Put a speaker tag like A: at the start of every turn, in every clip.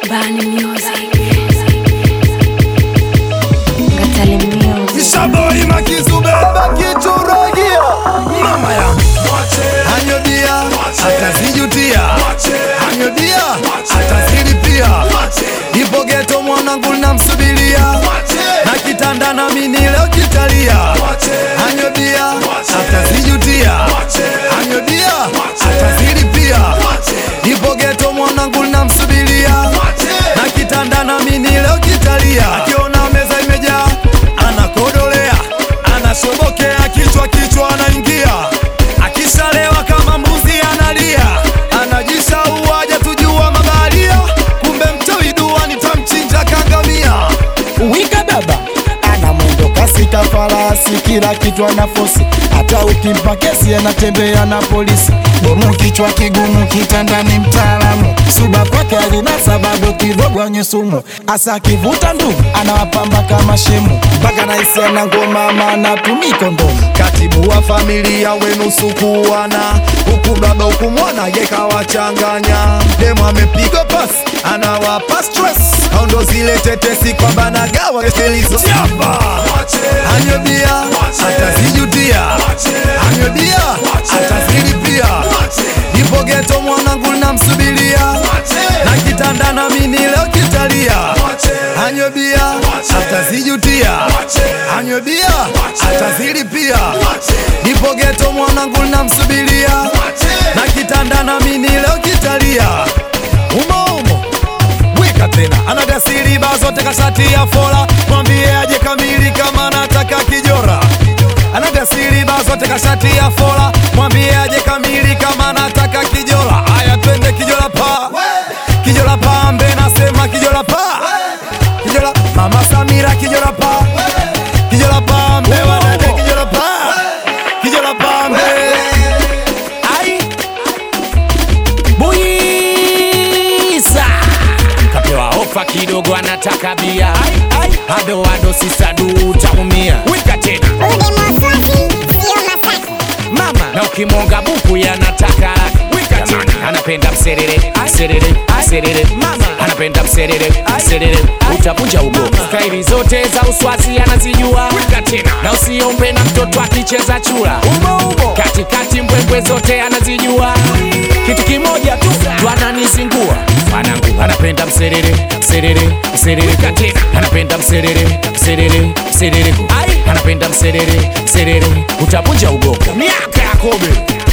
A: Bani Music. Ngatale Music.
B: Shaboi makizube
C: Bakituragia
B: mama ya anyodia atazijutia anyodia atazilipia ipo geto mwanangu namsubiria na kitanda na mini leo kitalia anyodia atazijutia anyodia atazilipia ipo geto mwanangu namsubiria na kitanda na mini leo kitalia akiona meza imejaa anakodolea anashobokea kichwa kichwa anaingia akishalewa kama mbuzi analia anajishaua tujua mabaharia kumbe mchawi dua nitamchinja kangamia
C: Wika baba ana mwendo kasi ka farasi, kila kitu ana fosi, hata ukimpa kesi anatembea na polisi. Bomu kichwa kigumu, kitandani mtaalamu, suba kwake alina sababu kidogo nye sumu, asa akivuta ndugu anawapamba kama shemu, mpaka naisi ana ngoma maana tumi kondomu.
B: katibu wa familia wenu sukuana huku baba huku mwana yekawachanganya demu amepigwa pas anawapa stress au ndo zile tetesi kwamba nagawa kelizo anyobia atazijutia anyobia atazilipia ipo geto mwanangu namsubiria na kitanda na mini leo kitalia anyobia atazijutia anyobia atazilipia ipo geto mwanangu namsubiria na kitanda na mini leo kitalia umo umo wika tena anagasiri baa zote kashati ya fola mwambie aje kamili kama nataka kijora anagasiri baa zote kashati ya fola mwambie aje kamili kama nataka kijola aya twende kijola pa kijola pambe nasema kijola pa kijola mama samira kijola pa kijola pambe wanade kijola pa kijola pambe ai
D: Buisa kapewa ofa kidogo, anataka bia ado ado, sisadu utaumia. Wika tena mama, na ukimwonga buku yanataka laki. Wika tena, anapenda mserere mserere mserere, mama anapenda mserere mserere, utavunja ugo. Staili zote za uswazi anazijua. Wika tena, na usiombe na mtoto akicheza chura umo umo, katikati mbwembwe zote anazijua. Kitu kimoja tu ndo ananizingua mwanangu, anapenda mserere mserere mserere, katena anapenda mserere mserere mserere, ai anapenda mserere mserere, utavunja ugogo. Miaka ya kobe,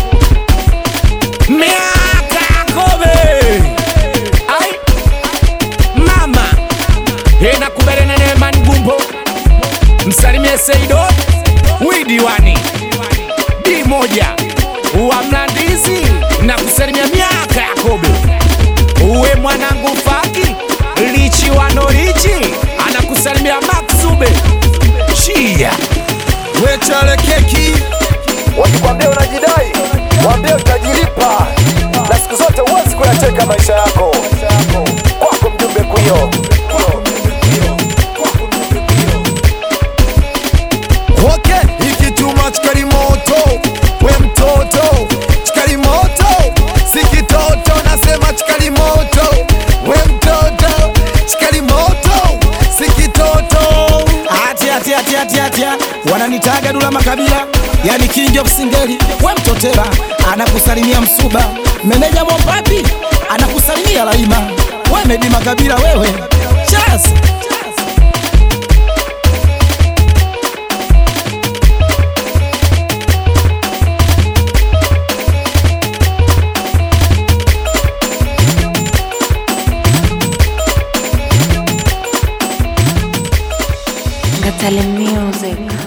D: miaka ya kobe, ai mama ena kuberene nemani gumbo msalimie Seido widiwani di moja wa Mlandizi na kusalimia miaka ya kobe uwe mwanangu faki lichi wanorichi anakusalimia Maksube chia
B: wechale keki
C: Wakikwambia unajidai, waambie utajilipa, na siku zote huwezi kuyacheka maisha yako. Kwako mjumbe kuyo
B: Okay, hiki chuma chikali moto, we mtoto chikali moto, si kitoto, nasema chikali moto, we mtoto chikali moto, si kitoto.
C: Ati ati ati ati ati wananitaga Dula Makabila, yani king of singeli. We mtotera anakusalimia Msuba, meneja Mopapi anakusalimia Laima. We Medi Makabila wewe, chas
A: Ngatale Music.